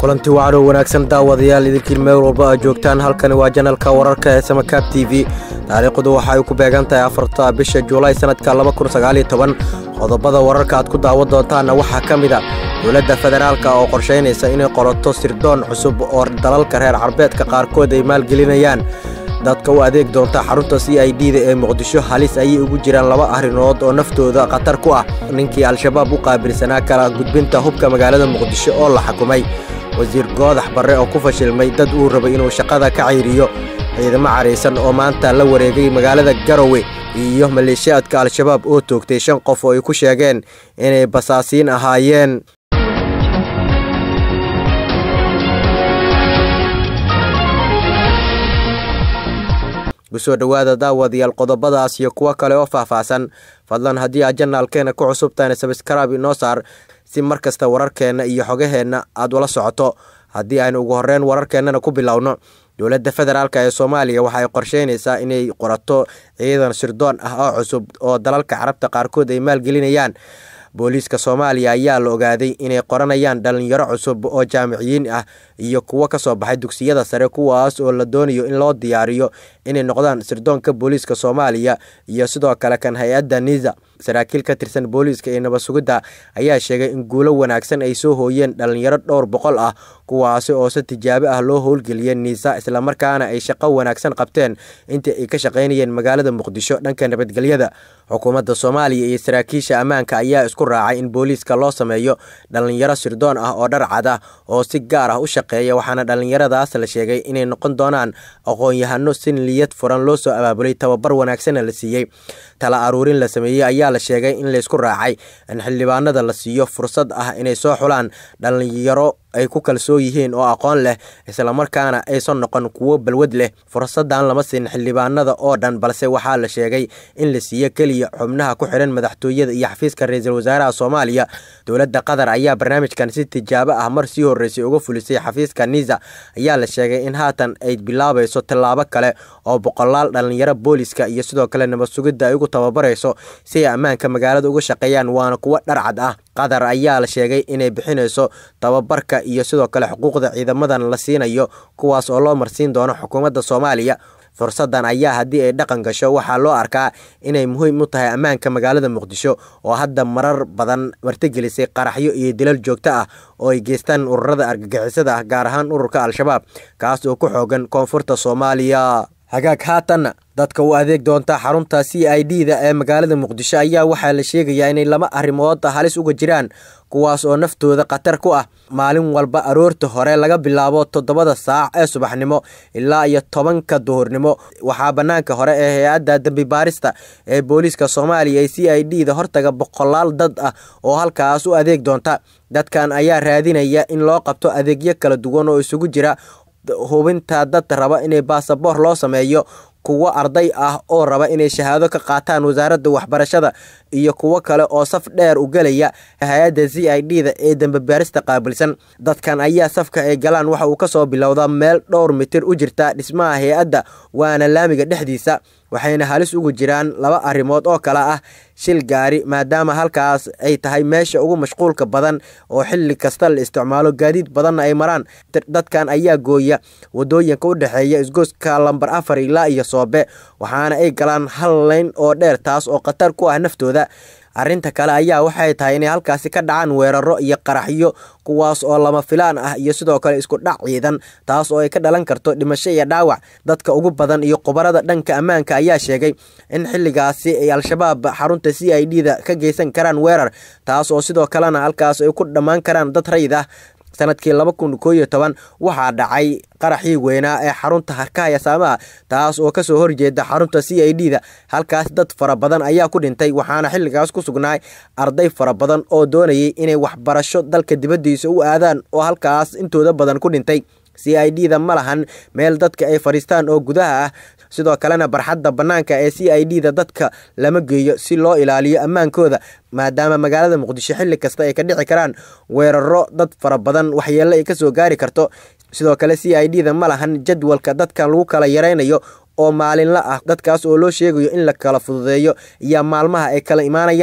kulanti wacanoo wanaagsan daawadayaal idinkiin meel walba aad joogtaan halkani waa janalka wararka ee samakaab t v taariikhdu waxa ay ku beegan tahay afarta bisha juulaay sannadka qodobada wararka aad ku daawan doontaanna waxaa ka mid a dowladda federaalka oo qorshaynaysa inay qorato sirdoon cusub oo dalalka reer carbeedka qaarkood ay maalgelinayaan dadka u adeeg doonta xarunta c i d da ee muqdisho halis ayay ugu jiraan laba arrimood oo naftooda khatar ku ah ninkii al-shabaab u qaabilsanaa kala gudbinta hubka magaalada muqdisho oo la xukumay wasiir goodax barre oo ku fashilmay dad uu rabay inuu shaqada ka cayriyo ciidamo caraysan oo maanta la wareegay magaalada garowe iyo maleeshiyaadka al-shabaab oo toogtay shan qof oo ay ku sheegeen inay basaasiin ahaayeen kusoo dhowaada daawadayaal qodobadaas iyo kuwo kale oo faahfaahsan fadlan haddii aad janaalkeena ku cusubtahayna sabskrab inoo saar si mar kasta wararkeenna iyo xogaheenna aad ula socoto haddii aynu ugu horreyn wararkeennana ku bilowno dowladda federaalk ee soomaaliya waxa ay qorsheynaysaa inay qorato ciidan sirdoon ah oo cusub oo dalalka carabta qaarkood ay maalgelinayaan booliiska soomaaliya ayaa la ogaaday inay qoranayaan dhalinyaro cusub oo jaamiciyiin ah iyo kuwo ka soo baxay dugsiyada sare kuwaas oo la doonayo in loo diyaariyo inay noqdaan sirdoonka booliiska soomaaliya iyo sidoo kale kan hay-adda niza saraakiil ka tirsan booliiska ee nabad sugidda ayaa sheegay in guulo wanaagsan ay soo hooyeen dhalinyaro dhowr boqol ah kuwaasi oo si tijaabo ah loo howlgeliyey niisa islamarkaana ay shaqo wanaagsan qabteen intii ay ka shaqaynayeen magaalada muqdisho dhanka nabadgelyada xukuumadda soomaaliya iyo saraakiisha ammaanka ayaa isku raacay in booliiska loo sameeyo dhalinyaro sirdoon ah oo dharcad ah oo si gaar ah u shaqeeya waxaana dhalinyaradaas la sheegay inay noqon doonaan aqoon-yahano si niyad furan loo soo abaabulay tababar wanaagsanna la siiyey tala aruurin la sameeyey ayaa la sheegay in laysku raacay in xildhibaanada la siiyo fursad ah inay soo xulaan dhalinyaro ay ku kalsoon yihiin oo aqoon leh islamarkaana aysan noqon kuwo balwad leh fursadan lama siin xildhibaanada oo dhan balse waxaa la sheegay in la siiyo keliya xubnaha ku xidhan madaxtooyada iyo xafiiska ra-iisul wasaaraha soomaaliya dowladda qatar ayaa barnaamijkan si tijaabo ah mar sii horreysay uga fulisay xafiiska niza ayaa la sheegay in haatan ay bilaabayso tallaabo kale oo boqolaal dhalinyaro booliska iyo sidoo kale nabad sugidda ay ugu tababarayso si ay ammaanka magaalada uga shaqeeyaan waana kuwo dharcad ah qatar ayaa la sheegay inay bixinayso tababarka iyo sidoo kale xuquuqda ciidamadan la siinayo kuwaas oo loo marsiin doono xukuumadda soomaaliya fursadan ayaa haddii ay dhaqan gasho waxaa loo arkaa inay muhiim u tahay ammaanka magaalada muqdisho oo hadda marar badan martigelisay qaraxyo iyo dilal joogto ah oo ay geystaan ururada argagixisada ah gaar ahaan ururka al-shabaab kaas oo ku xoogan koonfurta soomaaliya hagaag haatanna dadka u adeeg doonta xarunta c i d da ee magaalada muqdisho ayaa waxaa la sheegayaa inay laba arrimood halis uga jiraan kuwaas oo naftooda khatar ku ah maalin walba aroorta hore laga bilaabo toddobada saac ee subaxnimo ilaa iyo tobanka duhurnimo waxaa bannaanka hore ee hay-adda dembi baarista ee booliiska soomaaliya ee c i d da hortaga boqolaal dad ah oo halkaas u adeeg doonta dadkan ayaa raadinaya in loo qabto adeegyo kala duwan oo isugu jira hubinta dad raba inay baasaboor loo sameeyo kuwo arday ah oo raba inay shahaado ka qaataan wasaaradda waxbarashada iyo kuwo kale oo saf dheer u gelaya hay-adda c i d da ee dambebaarista qaabilsan dadkan ayaa safka ay galaan waxa uu kasoo bilowdaa meel dhowr mitir u jirta dhismaha hay-adda waana laamiga dhexdiisa waxayna halis ugu jiraan laba arrimood oo kale ah shil gaari maadaama halkaas ay tahay meesha ugu mashquulka badan oo xilli kasta la isticmaalo gaadiid badanna ay maraan dadkan ayaa gooya wadooyinka u dhexeeya isgooska lambar afar ilaa iyo soobe waxaana ay galaan hal leyn oo dheer taas oo khatar ku ah naftooda arrinta kale ayaa waxay tahay inay halkaasi ka dhacaan weeraro iyo qaraxyo kuwaas oo lama filaan ah iyo sidoo kale isku dhac ciidan taas oo ay ka dhalan karto dhimasho iyo dhaawac dadka ugu badan iyo khubarada dhanka ammaanka ayaa sheegay in xilligaasi ay al-shabaab xarunta c i d da ka geysan karaan weerar taas oo sidoo kalena halkaas ay ku dhammaan karaan dad rayid ah sanadkii laba kun koo iyo toban waxaa dhacay qaraxii weynaa ee xarunta harkaha yasaamaha taas oo kasoo horjeeda xarunta c i d da halkaas dad fara badan ayaa ku dhintay waxaana xilligaas ku sugnaay arday fara badan oo doonayay inay waxbarasho dalka dibaddiisa u aadaan oo halkaas intooda badan ku dhintay c i d da ma lahan meel dadka ay fadhiistaan oo gudaha ah sidoo kalena barxadda bannaanka ee c i d da dadka lama geeyo si loo ilaaliyo ammaankooda maadaama magaalada muqdisho xilli kasta ay ka dhici karaan weeraro dad fara badan waxyeello ay kasoo gaari karto sidoo kale c i d da ma lahan jadwalka dadkan lagu kala yaraynayo oo maalinla ah dadkaas oo loo sheegayo in la kala fududeeyo iyo maalmaha ay kala imaanayaan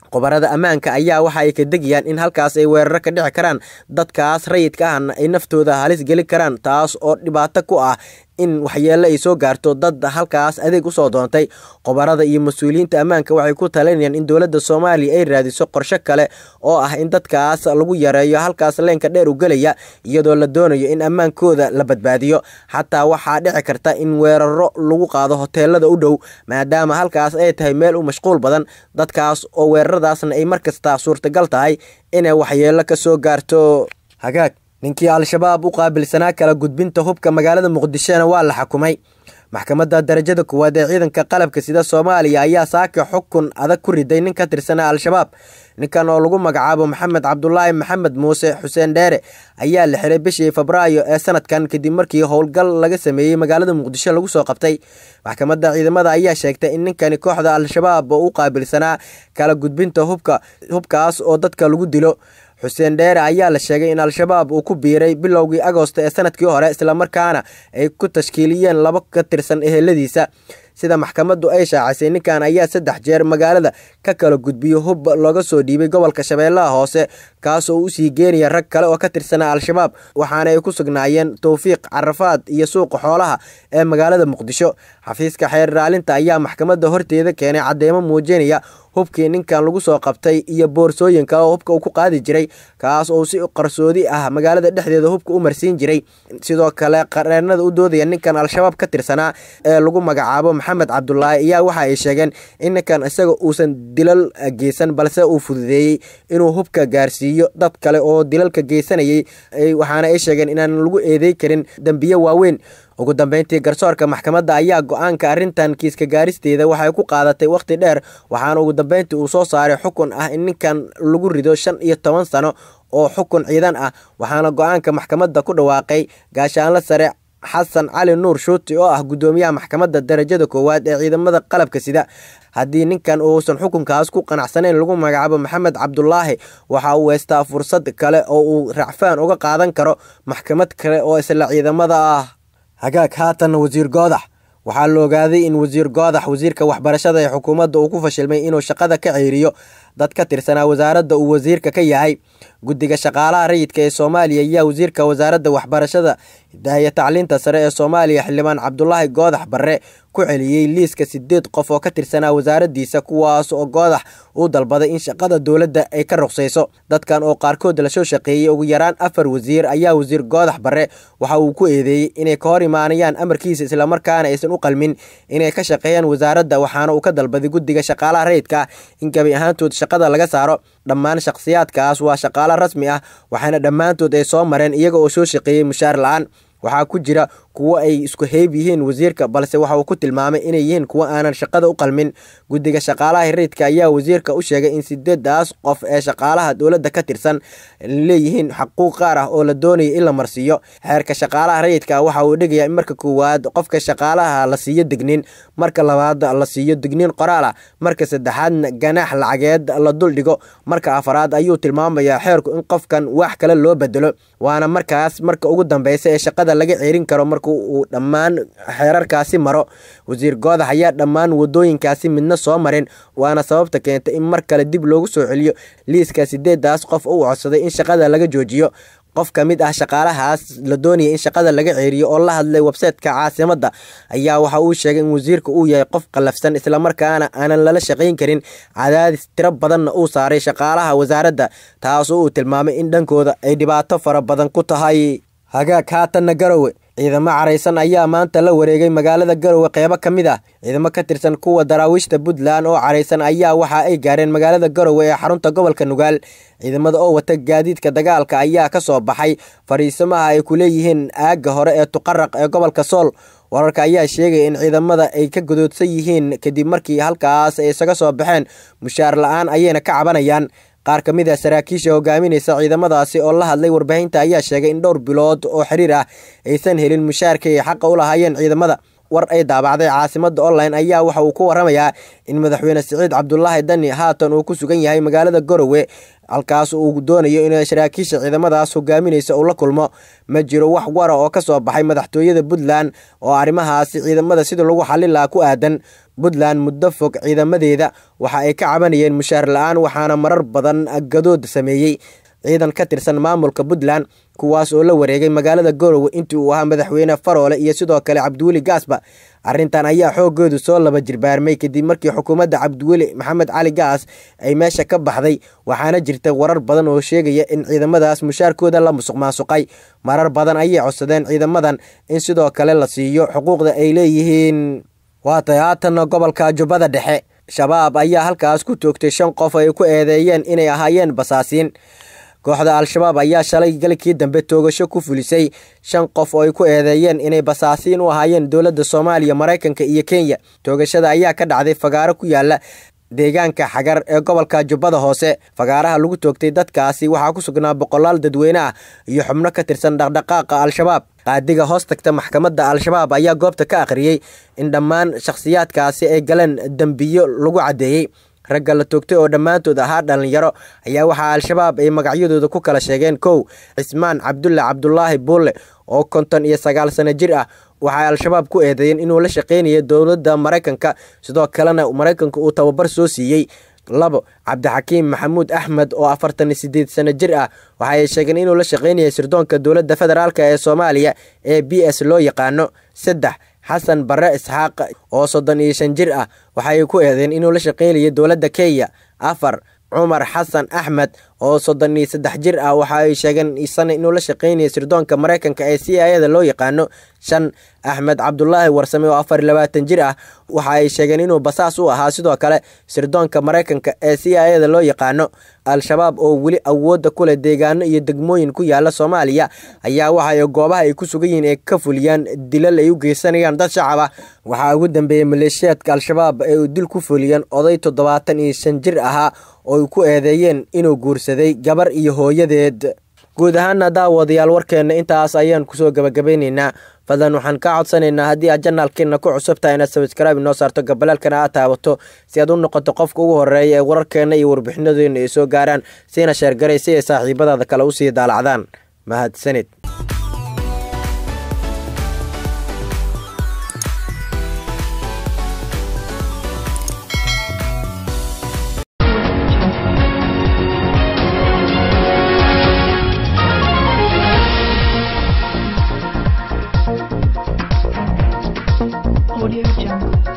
qobarada ammaanka ayaa waxa ay ka degayaan in halkaas ay weeraro ka dhici karaan dadkaas rayidka ahna ay naftooda halis geli karaan taas oo dhibaato ku ah in waxyeelo ay soo gaarto dad halkaas adeeg usoo doontay qobarada iyo mas-uuliyiinta ammaanka waxay ku talinayaan in dowladda soomaaliya ay raadiso qorshe kale oo ah in dadkaas lagu yareeyo halkaas leenka dheer u gelaya iyadoo la doonayo in ammaankooda la badbaadiyo xataa waxaa dhici karta in weeraro lagu qaado hoteelada u dhow maadaama halkaas ay tahay meel u mashquul badan dadkaas oo weeraradaasna ay markasta suurtagal tahay inay waxyeelo ka soo gaarto hagaag ninkii al-shabaab u qaabilsanaa kala gudbinta hubka magaalada muqdishona waa la xukumay maxkamadda darajada kuwaad ee ciidanka qalabka sida soomaaliya ayaa saaka xukun adag ku riday nin ka tirsanaa al-shabaab ninkan oo lagu magacaabo maxamed cabdulaahi maxamed muuse xuseen dheere ayaa la xiray bishii febraayo ee sanadkan kadib markii howlgal laga sameeyey magaalada muqdisho lagu soo qabtay maxkamadda ciidamada ayaa sheegtay in ninkani kooxda al-shabaab oo u qaabilsanaa kala gudbinta hubka hubkaas oo dadka lagu dilo xuseen dheere ayaa la sheegay in al-shabaab uu ku biiray bilowgii agoosto ee sanadkii hore islamarkaana ay ku tashkiiliyeen laba ka tirsan eheladiisa sida maxkamaddu ay shaacisay ninkan ayaa saddex jeer magaalada ka kala gudbiyo hub looga soo dhiibay gobolka shabeellaha hoose kaasoo usii geenaya rag kale oo ka tirsanaa al-shabaab waxaana ay ku sugnaayeen towfiiq carafaad iyo suuqa xoolaha ee magaalada muqdisho xafiiska xeer raalinta ayaa maxkamadda horteeda keenay cadeymo muujinaya hubkii ninkan lagu soo qabtay iyo boorsooyin kale oo hubka uu ku qaadi jiray kaas oo si qarsoodi ah magaalada dhexdeeda hubka u marsiin jiray sidoo kale qareenada u doodaya ninkan al-shabaab ka tirsanaa ee lagu magacaabo maxamed cabdulaahi ayaa waxa ay sheegeen in ninkan isaga uusan dilal geysan balse uu fududeeyey inuu hubka gaarsiiyo dad kale oo dilalka geysanayay waxaana ay sheegeen inaan lagu eedey karin dembiye waaweyn ugu dambeyntii garsoorka maxkamadda ayaa go-aanka arrintan kiiska gaaristeeda waxay ku qaadatay wakhti dheer waxaana ugu dambeyntii uu soo saaray xukun ah in ninkan lagu rido shan iyo toban sano oo xukun ciidan ah waxaana go-aanka maxkamadda ku dhawaaqay gaashaanlo sare xasan cali nuur shuuti oo ah guddoomiyaha maxkamadda darajada koowaad ee ciidamada qalabka sida haddii ninkan uusan xukunkaas ku qanacsanayn lagu magacaabo maxamed cabdulaahi waxa uu weystaa fursad kale oo uu racfaan uga qaadan karo maxkamad kale oo isla ciidamada ah hagaag haatan wasiir goodax waxaa la ogaaday in wasiir goodax wasiirka waxbarashada ee xukuumadda uu ku fashilmay inuu shaqada ka ceeriyo dad ka tirsanaa wasaaradda uu wasiirka ka yahay guddiga shaqaalaha rayidka ee soomaaliya ayaa wasiirka wasaaradda waxbarashada hidaaya tacliinta sare ee soomaaliya xildhibaan cabdulaahi goodax barre ku celiyey liiska sideed qof oo ka tirsanaa wasaaraddiisa kuwaas oo goodax uu dalbaday in shaqada dowladda ay ka ruqsayso dadkan oo qaarkood lasoo shaqeeyey ugu yaraan afar wasiir ayaa wasiir goodax barre waxa uu ku eedeeyey inay ka hor imaanayaan amarkiisa islamarkaana aysan u qalmin inay ka shaqeeyaan wasaaradda waxaana uu ka dalbaday guddiga shaqaalaha rayidka in gabi ahaantood shaqada laga saaro dhammaan shakhsiyaadkaas waa shaqaalo rasmi ah waxaana dhammaantood ay soo mareen iyaga oo soo shaqeeyey mushaar la-aan waxaa ku jira kuwo ay isku heyb yihiin wasiirka balse waxa uu ku tilmaamay inay yihiin kuwo aanan shaqada u qalmin guddiga shaqaalaha rayidka ayaa wasiirka u sheegay in sideedaas qof ee shaqaalaha dowladda ka tirsan leeyihiin xaquuq qaar ah oo la doonaya in la marsiiyo xeerka shaqaalaha rayidka waxa uu dhigayaa in marka koowaad qofka shaqaalaha la siiyo digniin marka labaad la siiyo digniin qoraal ah marka saddexaadna ganaax lacageed la duldhigo marka afaraad ayuu tilmaamayaa xeerku in qofkan wax kale loo bedelo waana markaas marka ugu dambeysa ee shaqada laga ceerin karo marka uu dhammaan xeerarkaasi maro wasiir goodax ayaa dhammaan wadooyinkaasi midna soo marin waana sababta keentay in mar kale dib loogu soo celiyo liiska sideedaas qof uu codsaday in shaqada laga joojiyo qof ka mid ah shaqaalahaas la doonaya in shaqada laga ceeriyo oo la hadlay websayteka caasimadda ayaa waxa uu sheegay in wasiirka uu yahay qof qallafsan islamarkaana aanan lala shaqayn karin cadaadis tiro badanna uu saaray shaqaalaha wasaaradda taasoo uu tilmaamay in dhankooda ay dhibaato fara badan ku tahay hagaag haatanna garowe ciidamo caraysan ayaa maanta la wareegay magaalada garowe qeybo ka mid ah ciidamo ka tirsan kuwa daraawiishta puntland oo caraysan ayaa waxa ay gaareen magaalada garowe ee xarunta gobolka nugaal ciidamada oo wata gaadiidka dagaalka ayaa ka soo baxay fariisamaha ay ku leeyihiin aagga hore ee tuqaraq ee gobolka sool wararka ayaa sheegaya in ciidamada ay ka godoodsan yihiin kadib markii halkaas ay isaga soo baxeen mushaar la-aan ayayna ka cabanayaan qaar ka mid ah saraakiisha hogaaminaysa ciidamadaasi oo la hadlay warbaahinta ayaa sheegay in dhowr bilood oo xiriir ah aysan helin mushaarka ay xaqa u lahaayeen ciidamada war ay daabacday caasimada online ayaa waxa uu ku waramayaa in madaxweyne siciid cabdulaahi dani haatan uu ku sugan yahay magaalada garowe halkaas uu doonayo in saraakiisha ciidamadaas hogaaminaysa uu la kulmo ma jiro wax wara oo ka soo baxay madaxtooyada puntland oo arrimahaasi ciidamada sida lagu xallin lahaa ku aadan puntland muddo fog ciidamadeeda waxa ay ka cabanayeen mushaar la-aan waxaana marar badan gadood sameeyey ciidan ka tirsan maamulka puntland kuwaas oo la wareegay magaalada garowe intii uu ahaa madaxweyne faroole iyo sidoo kale cabdiweli gaasba arrintan ayaa xoogoodu soo laba jirbaarmay kadib markii xukuumadda cabdiweli maxamed cali gaas ay meesha ka baxday waxaana jirta warar badan oo sheegaya in ciidamadaas mushaarkooda la musuq maasuqay marar badan ayay codsadeen ciidamadan in sidoo kale la siiyo xuquuqda ay leeyihiin waatay haatanna gobolka jubbada dhexe shabaab ayaa halkaas ku toogtay shan qof ay ku eedeeyeen inay ahaayeen basaasiin kooxda al-shabaab ayaa shalay galkii dambe toogasho ku fulisay shan qof oo ay ku eedeeyeen inay basaasiin u ahaayeen dowladda soomaaliya maraykanka iyo kenya toogashada ayaa ka dhacday fagaaro ku yaala deegaanka xagar ee gobolka jubbada hoose fagaaraha lagu toogtay dadkaasi waxaa ku sugnaa boqolaal dadweyne ah iyo xubno ka tirsan dhaqdhaqaaqa al-shabaab qaadiga hoos tagta maxkamadda al-shabaab ayaa goobta ka akhriyey in dhammaan shakhsiyaadkaasi ay galeen dembiyo lagu caddeeyey ragga la toogtay oo dhammaantood ahaa dhallinyaro ayaa waxaa al-shabaab ay magacyadooda ku kala sheegeen kow cismaan cabdulle cabdulaahi buulle oo konton iyo sagaal sano jir ah waxay al-shabaab ku eedeeyeen inuu la shaqaynaya dowladda maraykanka sidoo kalena maraykanka uu tababar soo siiyey labo cabdixakiim maxamuud axmed oo afartan iyo sideed sano jir ah waxa ay sheegeen inuu la shaqaynaya sirdoonka dowladda federaalk ee soomaaliya ee b s loo yaqaano saddex xasan barre isxaaq oo soddon iyo shan jir ah waxaay ku eedeen inuu la shaqaynaya dowladda kenya afar cumar xasan axmed oo soddon iyo saddex jir ah waxa ay sheegeen isana inuu la shaqaynaya sirdoonka maraykanka ee c i ada loo yaqaano shan axmed cabdulaahi warsame oo afar iyo labaatan jir ah waxa ay sheegeen inuu basaas u ahaa sidoo kale sirdoonka maraykanka ee c i ada loo yaqaano al-shabaab oo weli awoodda ku leh deegaano iyo degmooyin ku yaala soomaaliya ayaa waxaay goobaha ay ku sugan yihiin ay ka fuliyaan dilal ay u geysanayaan dad shacab ah waxaa ugu dambeeyey maleeshiyaadka al-shabaab ay dil ku fuliyeen oday toddobaatan iyo shan jir ahaa oo ay ku eedeeyeen inuu guursaday gabar iyo hooyadeed guud ahaana daawadayaal warkeenna intaas ayaan kusoo gabagabaynaynaa fadlan waxaan kaa codsanaynaa haddii aad janaalkeenna ku cusubtahay inaad sabskraibe inoo saarto gabalaalkana aad taabato si aad u noqoto qofka ugu horeeya ee wararkeenna iyo warbixinadeena ay soo gaaraan siina sheergaray si ay saaxiibadaada kale usii daalacdaan mahadsanid